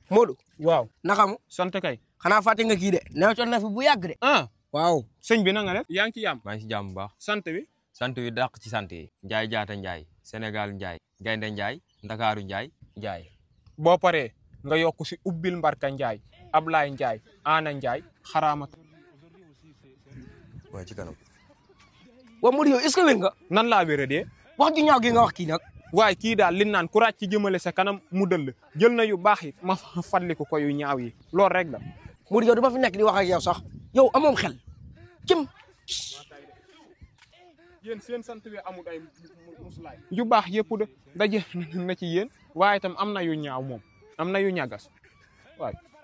Modou waaw naka mu sant kay xanaa fàtte nga kii de newoon na fi bu yàgg de. ah waaw. sëñ bi na nga def yaa ngi ci yàmm maa ngi si jàmm bu baax sant bi sant wi dàq ci sant yi Njaay jaata Njaay Sénégal Njaay Gaynde Njaay Ndakaaru Njaay Njaay boo paree nga yokk si ubbil mbarka njaay Ablaye Njaay Ana Njaay xaraama waaye ci kanam wa Modou yow est ce que wér nga. nan laa wéra dee wax ju ñaaw gi nga wax kii nag. waaye kii daal li naan ku ràcc ci jëmale sa kanam mu dëll jël na yu baax yi ma fàttaliku ko yu ñaaw yi loolu rek la Modou yow dama fi nekk di wax ak yow sax yow amoom xel cim. yéen seen sant bi amul ay musulaay yu baax yëpp de daje na ci yéen waaye itam am na yu ñaaw moom am na yu ñagas waaye